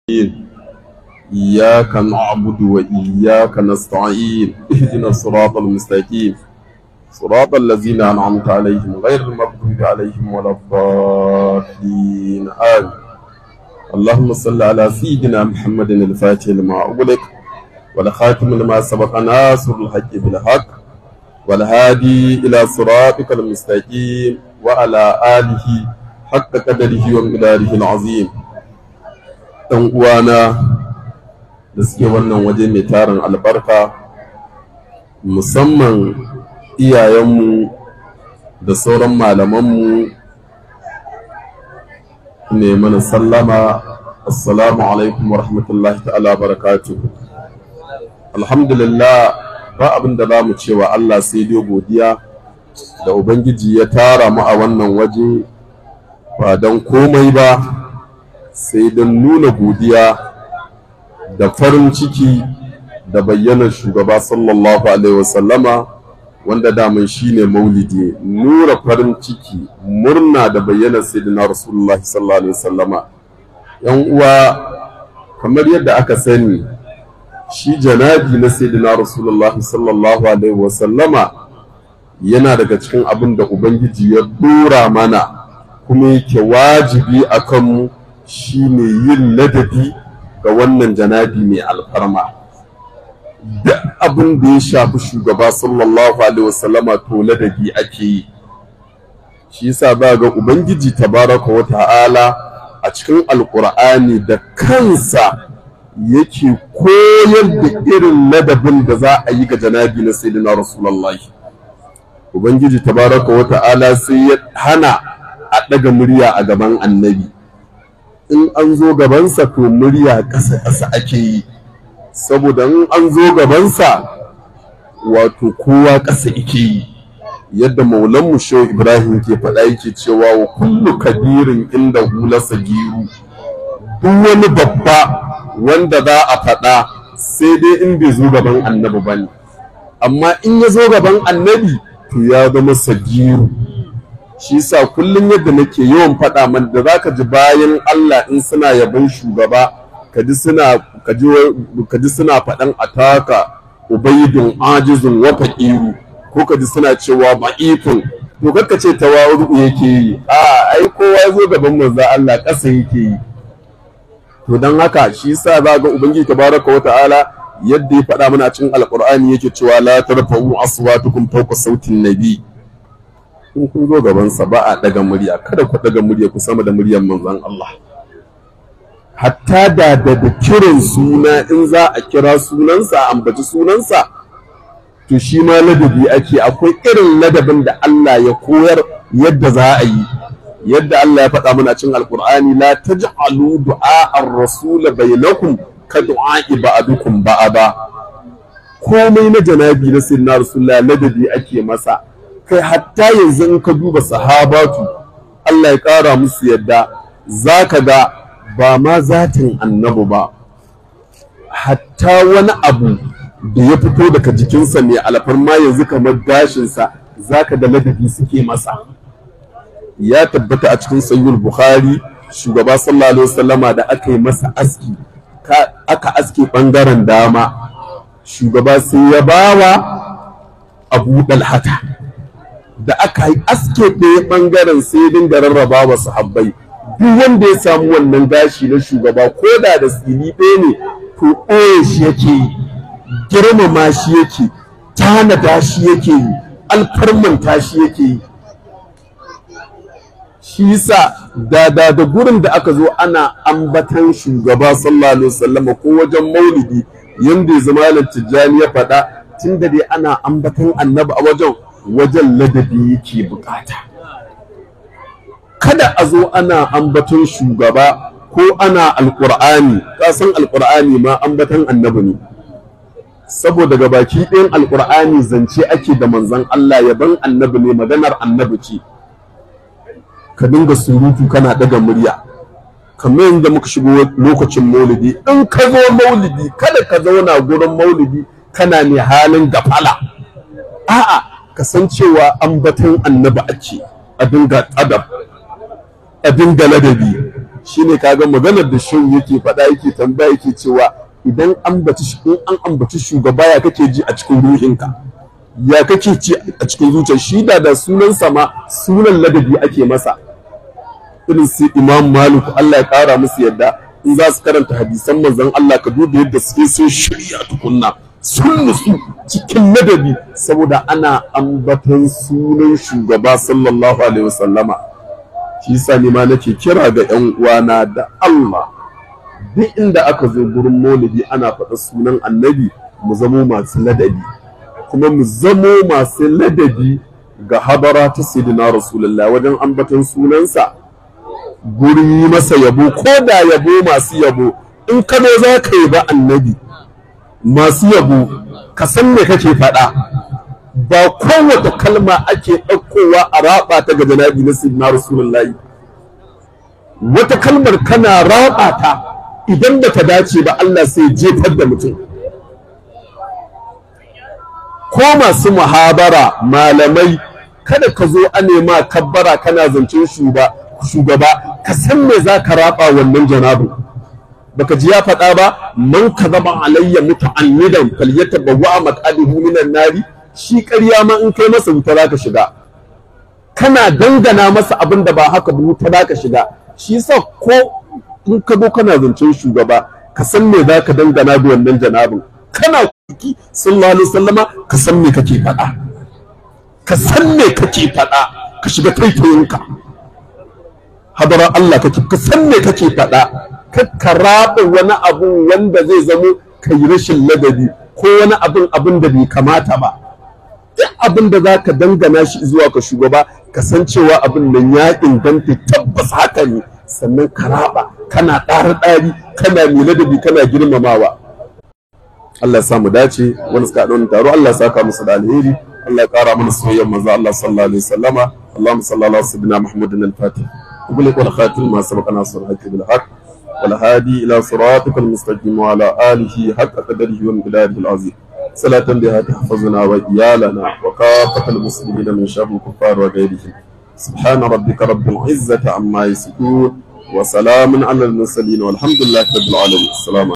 إياك نعبد وإياك نستعين اهدنا الصراط المستقيم صراط الذين أنعمت عليهم غير المغضوب عليهم ولا الضالين آمين اللهم صل على سيدنا محمد الفاتح لما أغلق والخاتم لما سبق ناصر الحق بالحق والهادي إلى صراطك المستقيم وعلى آله حق قدره ومقداره العظيم ɗan uwana da suke wannan waje mai tarin albarka musamman iyayenmu da sauran malamanmu ne mana sallama assalamu alaikum wa rahmatullahi ta'ala barakatu alhamdulillah ba abin da za mu cewa Allah sai dai godiya da ubangiji ya tara mu a wannan waje ba don komai ba sai don nuna godiya da farin ciki da bayyanar shugaba sallallahu alaihi wasallama wanda daman shine maulidi nura farin ciki murna da bayyanar sayyidina rasulullahi sallallahu alaihi wasallama yan uwa kamar yadda aka sani shi janabi na sayyidina rasulullahi sallallahu alaihi wasallama yana daga cikin abin da ubangiji ya dora mana kuma yake wajibi a kanmu shine yin ladabi ga wannan janabi mai alfarma da abin da ya shafi shugaba sallallahu alaihi wasallama to ladabi ake yi shi yasa za ga ubangiji tabaraka wa ta'ala a cikin alkur'ani da kansa yake koyar da irin ladabin da za a yi ga janabi na sayyidina rasulullahi ubangiji tabaraka wa ta'ala sai ya hana a ɗaga murya a gaban annabi in an zo gabansa to murya ƙasa-ƙasa ake yi saboda in an zo gabansa wato kowa ƙasa ake yi yadda maulanmu shehu ibrahim ke faɗa yake cewa wa kullu kabirin inda hulasa giru duk wani babba wanda za a faɗa sai dai in bai zo gaban annabi ba ne amma in ya zo gaban annabi to ya zama sagiru shi sa kullum yadda nake yawan faɗa man da za ka ji bayan Allah in suna yabon shugaba ka ji suna faɗan ataka ubaidun ajizun wa faqiru ko ka ji suna cewa ba'ifun to kakka ce tawazu yake yi a ai kowa zo gaban manzo Allah ƙasa yake yi to dan haka shi sa za ga ubangiji tabaraka wa ta'ala yadda ya faɗa mana cikin alqur'ani yake cewa la tarfa'u aswatukum fawqa sautin nabi in kun zo gabansa ba a ɗaga murya kada ku ɗaga murya ku sama da muryar manzon Allah hatta da da kiran suna in za a kira sunansa a ambaci sunansa to shi ma ladabi ake akwai irin ladabin da Allah ya koyar yadda za a yi yadda Allah ya faɗa mana cikin alkur'ani la taj'alu du'a ar-rasul bainakum ka du'a ba'dukum ba'ada komai na janabi na sayyidina rasulullah ladabi ake masa kai hatta yanzu in ka duba sahabatu Allah ya ƙara musu yadda za ka ga ba ma zatin annabi ba hatta wani abu da ya fito daga jikinsa mai alfarma yanzu kamar gashinsa za ka da ladabi suke masa ya tabbata a cikin sayyul bukhari shugaba sallallahu alaihi wasallama da aka yi masa aski aka aske bangaren dama shugaba sai ya bawa abu dalhata da aka yi aske ɗaya ɓangaren sai dinga rarraba wa sahabbai duk wanda ya samu wannan gashi na shugaba ko da da tsini ɗaya ne to ɓoye shi yake yi girmama shi yake tanada shi yake yi alfarmanta shi yake yi shi yasa da da da gurin da aka zo ana ambatan shugaba sallallahu alaihi wasallam ko wajen maulidi yanda ya zama tijjani ya faɗa tun da dai ana ambatan annabi a wajen wajen ladabi yake bukata kada a zo ana ambaton shugaba ko ana alkur'ani kasan alkur'ani ma ambaton annabi ne saboda ga baki ɗayan alkur'ani zance ake da manzon Allah yaban annabi ne maganar annabi ce ka dinga surutu kana daga murya kamar yadda muka shigo lokacin maulidi in ka zo maulidi kada ka zauna gurin maulidi kana ne halin gafala a'a kasancewa ambaton annabi ake a dinga adab a dinga ladabi shine kaga maganar da shehu yake faɗa yake tambaya yake cewa idan an baci in an ambaci shugaba ya kake ji a cikin ruhinka ya kake ci a cikin zuciyar shi da da sunan sama sunan ladabi ake masa irin su imam malik Allah ya kara musu yadda in za su karanta hadisan manzon Allah ka duba yadda suke sun shirya tukunna sun nutsu cikin ladabi saboda ana ambaton sunan shugaba sallallahu alaihi wasallama shi yasa ni ma nake kira ga yan uwana da Allah duk inda aka zo gurin maulidi ana faɗa sunan annabi mu zamo masu ladabi kuma mu zamo masu ladabi ga habara ta sayyidina rasulullah wajen ambaton sunansa guri masa yabo ko da yabo masu yabo in ka zo za ka yi ba annabi masu yabo ka san me kake faɗa ba kowace kalma ake ɗaukowa a raba ta ga janabi na sayyidina rasulullahi wata kalmar kana raba ta idan ba ta dace ba Allah sai jefar da mutum ko masu muhabara malamai kada ka zo a nema kabbara kana zancen shugaba ka san me za ka raba wannan janabin baka ji ya faɗa ba man ka zama alayya muta'annidan falyatabawwa maqadihu minan nari shi ƙarya ma in kai masa wuta za ka shiga kana dangana masa abin da ba haka ba wuta za ka shiga shi yasa ko in ka zo kana zancen shugaba ka san me za ka dangana da wannan janabin kana kuki sallallahu alaihi wasallama ka san me kake faɗa ka san me kake faɗa ka shiga taitayinka hadara Allah kake ka san me kake faɗa ka karaba wani abu wanda zai zamo ka yi rashin ladabi ko wani abin abin da bai kamata ba duk abin da za ka dangana shi zuwa ka shugaba ka san cewa abin nan ya inganta tabbas haka ne sannan ka raba kana ɗari ɗari kana mai ladabi kana girmamawa Allah ya sa mu dace wani suka haɗa wannan taro Allah ya saka musu da alheri Allah ya ƙara mana soyayyar manzo Allah sallallahu alaihi wasallama Allahumma salli ala sayyidina Muhammadin al-Fatih وبلغ والخاتم ما سبق ناصر الحق بالحق والهادي إلى صراطك المستقيم وعلى آله حق قدره ومقداره العظيم صلاة بها تحفظنا وإيالنا وكافة المسلمين من شر الكفار وغيرهم سبحان ربك رب العزة عما يصفون وسلام على المرسلين والحمد لله رب العالمين السلام